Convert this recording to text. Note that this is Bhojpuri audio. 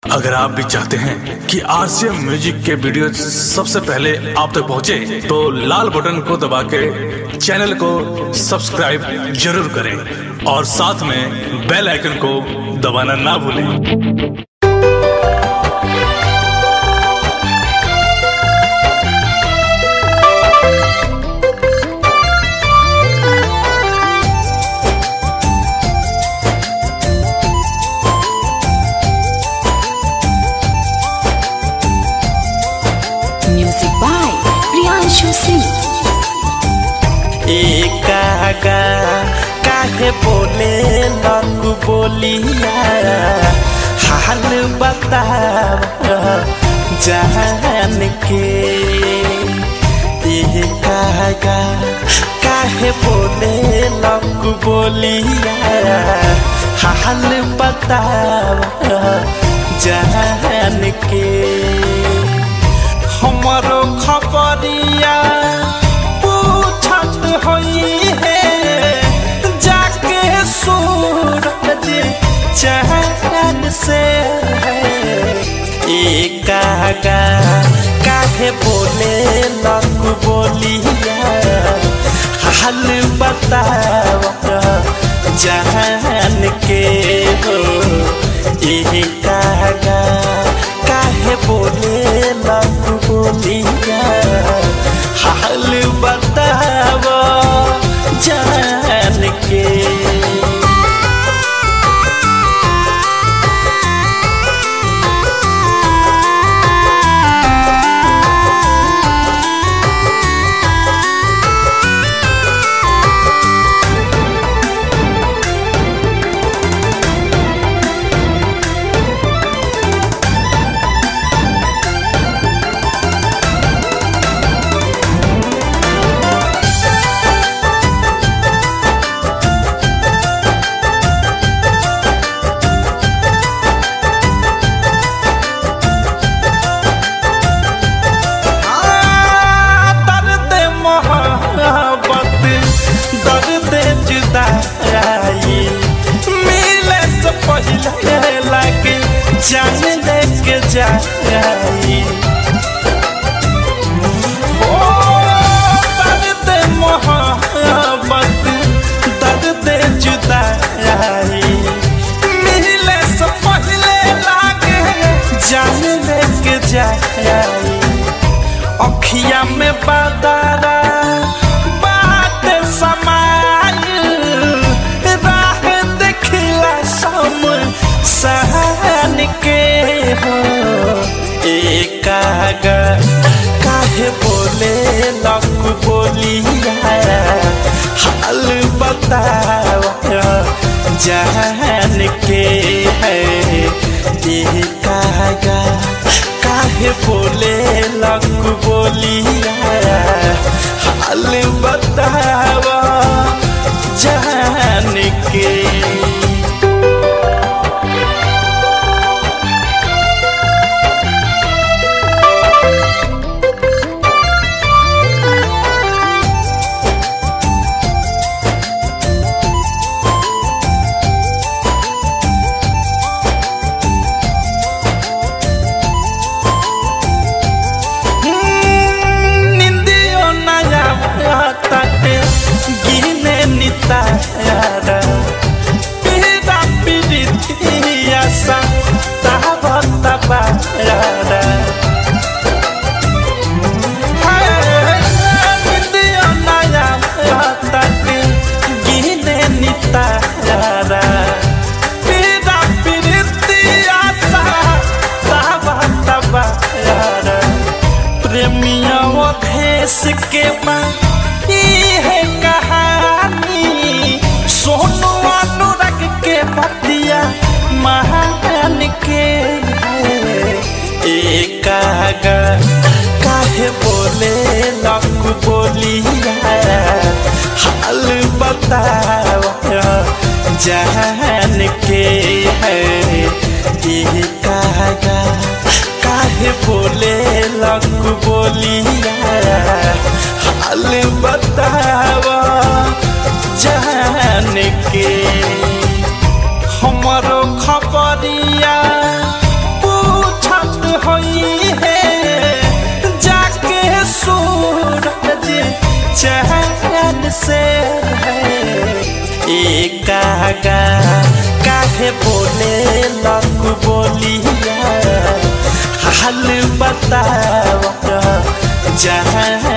अगर आप भी चाहते हैं कि आरसीएम म्यूजिक के वीडियो सबसे पहले आप तक पहुंचे, तो लाल बटन को दबा के चैनल को सब्सक्राइब जरूर करें और साथ में बेल आइकन को दबाना ना भूलें Music by Priyanshu Singh. एकागा काहे बोले लकु बोलिया हाल बताव जान के एकागा काहे बोले लकु बोलिया हाल बताव जान के हमारो खबरिया पूछत होई है जाके सूरज चैन से एकागा काहे बोले लक बोलिया हाल बताव जान के हो एकागा काहे बोले लक बोलिया हाल बताव जान के दर्द मोहब्बत दर्द जुदाई मिले से पहले लगे जान लेके जाई ओ दर्द मोहब्बत दर्द जुदाई मिले से पहले लगे जान लेके जाई अखिया में बदरा बात समाय राह देखला सम सहन के हो एकागा काहे बोले लक बोलिया हाल बताव जान के है एकागा काहे बोले लक बोलिया हाल बताव जान के निंदियो नया ताटे गिने नितारा पीरा पीरितिया सा तावा ताबारा निंदियो नया ताटे गिने नितारा पीरा पीरितिया सा तावा ताबारा प्रेमिया देश के माँ है कहानी सोनू अनुराग के पतिया महान के है एकागा काहे बोले लक बोलिया हाल बताव जान के है एकागा काहे बोले लक बोलिया हाल बताव जान के हमरो खबरिया पू कागा काहे बोले लक बोलिया हाल बताव जहाँ